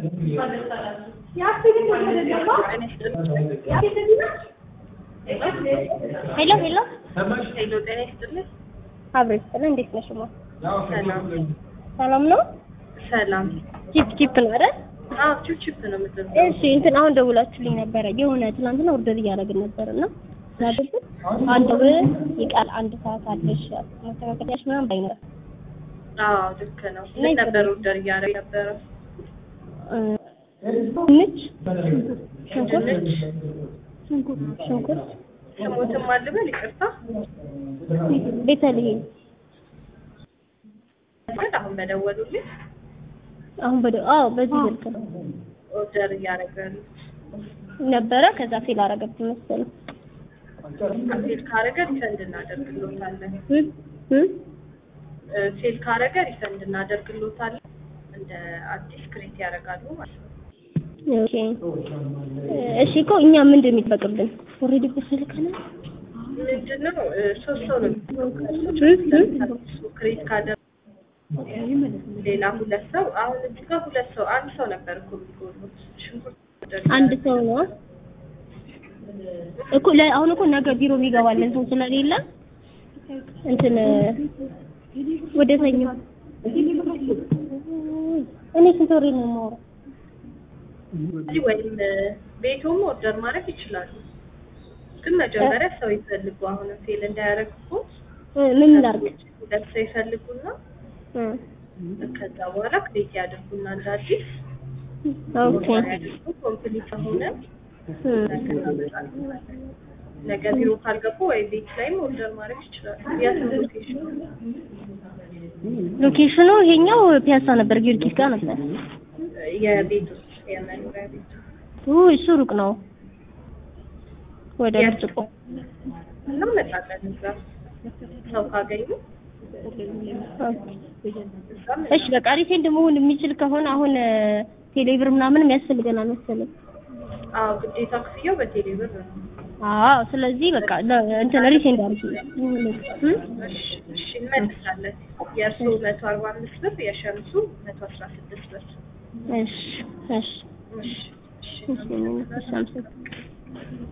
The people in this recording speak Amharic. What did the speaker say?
ሄሎ ሄሎ ሄሎ ጤና ይስጥልኝ። አብሮ ይስጥልኝ። እንዴት ነሽ? ማ ሰላም ሰላም ነው? ሰላም። ቺፕ ቺፕ ነው አይደል? አዎ ቺፕ ነው የምትለው። እሺ እንትን አሁን ደውላችሁልኝ ነበረ የሆነ ትናንትና ኦርደር እያደረግን ነበር እና ስናደርግ አንድ ብር ይቃል አንድ ሰዓት አለሽ ማስተካከያሽ ምናምን ባይኖር አዎ ልክ ነው። ምን ነበር ኦርደር እያደረግ ነበረ? ድንች፣ ሽንኩርት ድንች ሽንኩርት ሽንኩርት ስሞትም አልበል ይቅርታ። ቤተልሔም ግን አሁን በደወሉልኝ አሁን በደ አዎ በዚህ ስልክ ነው ኦርደር እያደረገ ነው። ነበረ ከዛ ፌል አረገብኝ መሰለኝ ሴል ካረገ ሪፈንድ እናደርግሎታለን። እ እ እ ሴል ካረገ ሪፈንድ እናደርግሎታለን። እንደ አዲስ ክሬት ያደርጋሉ ማለት ነው። ኦኬ እሺ እኮ እኛ ምንድን ነው የሚጠበቅብን? ኦልሬዲ እኮ ስልከናል። ምንድነው እ ሶስት ሰው ነው እሱ ክሬት ካደረገ ሌላ ሁለት ሰው አሁን እዚህ ጋር ሁለት ሰው አንድ ሰው ነበር እኮ የሚጎሉት ሽንኩርት አንድ ሰው ነው እኮ ለ- አሁን እኮ ነገ ቢሮ የሚገባለን ሰው ስለሌለ እንትን ወደ ሰኞ እኔ ስንት ወሬ ነው የማወራው? እዚህ ወይም ቤቱም ኦርደር ማድረግ ይችላሉ። ግን መጀመሪያ ሰው ይፈልጉ። አሁንም ፌል እንዳያደርግቦት እ ምን ላድርግ? ሁለት ሰው ይፈልጉና እ ከዛ በኋላ ክሬት ያድርጉና እንደ አዲስ ኦኬ ያድርጉ። ኮምፕሊት ከሆነ እ ነገ ቢሮ ካልገቡ ወይ ቤት ላይም ኦርደር ማድረግ ይችላሉ። የት ሎኬሽኑ? ሎኬሽኑ ይሄኛው ፒያሳ ነበር፣ ጊዮርጊስ ጋር ነበር። የቤት ውስጥ የመኖሪያ ቤት ኡ እሱ ሩቅ ነው። ወደ ብርጭቆ እናመጣለን እዛ ሰው ካገኙ እዛም እሺ በቃ ሪሴንድ መሆን የሚችል ከሆነ አሁን ቴሌብር ምናምን ያስፈልገናል መሰለኝ። አዎ ግዴታ ክፍያው በቴሌ ብር ነው። አዎ ስለዚህ በቃ ለ- እንትን ሪሴንድ አድርጊ። እ? እሺ እሺ እንመልሳለን። የእርስዎ መቶ አርባ አምስት ብር የሸምሱ መቶ አስራ ስድስት ብር። እሺ እሺ እሺ እሺ እሺ እሺ አመሰግናለሁ።